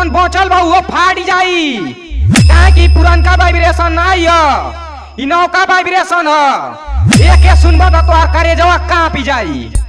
जौन बचल बा वो फाट जाई काहे कि पुरनका वाइब्रेशन नहीं है इ नौका वाइब्रेशन है एके सुनबा तो तोहार करेजवा कांपी जाई